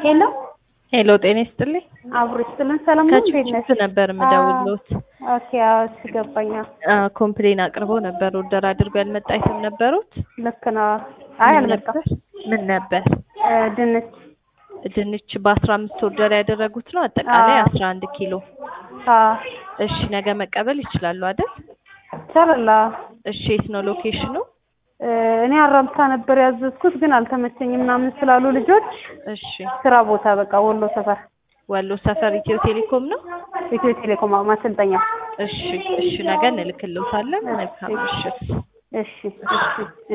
ሄሎ ሄሎ ጤና ይስጥልኝ። አብሮ ይስጥልን። ሰላም ነው። እንዴት ነሽ? ከችፕስ ነበር የምደውልዎት። ኦኬ፣ አዎ፣ እሺ ገባኝ። አ ኮምፕሌን አቅርበው ነበር። ኦርደር አድርገው ያልመጣ አይተም ነበሩት? ልክ ነው። አይ ምን አልመጣም። ነበር? ምን ነበር? እ ድንች ድንች በአስራ አምስት ኦርደር ያደረጉት ነው። አጠቃላይ አዎ። አስራ አንድ ኪሎ። አ እሺ ነገ መቀበል ይችላሉ አይደል? ቸርላ እሺ የት ነው ሎኬሽኑ? እ እኔ አራምሳ ነበር ያዘዝኩት ግን አልተመቸኝም ምናምን ስላሉ ልጆች እሺ ስራ ቦታ በቃ ወሎ ሰፈር ወሎ ሰፈር ኢትዮ ቴሌኮም ነው። ኢትዮ ቴሌኮም ማሰልጠኛ። እሺ እሺ ነገ እንልክልዎታለን። መልካም ምሽት። እሺ እሺ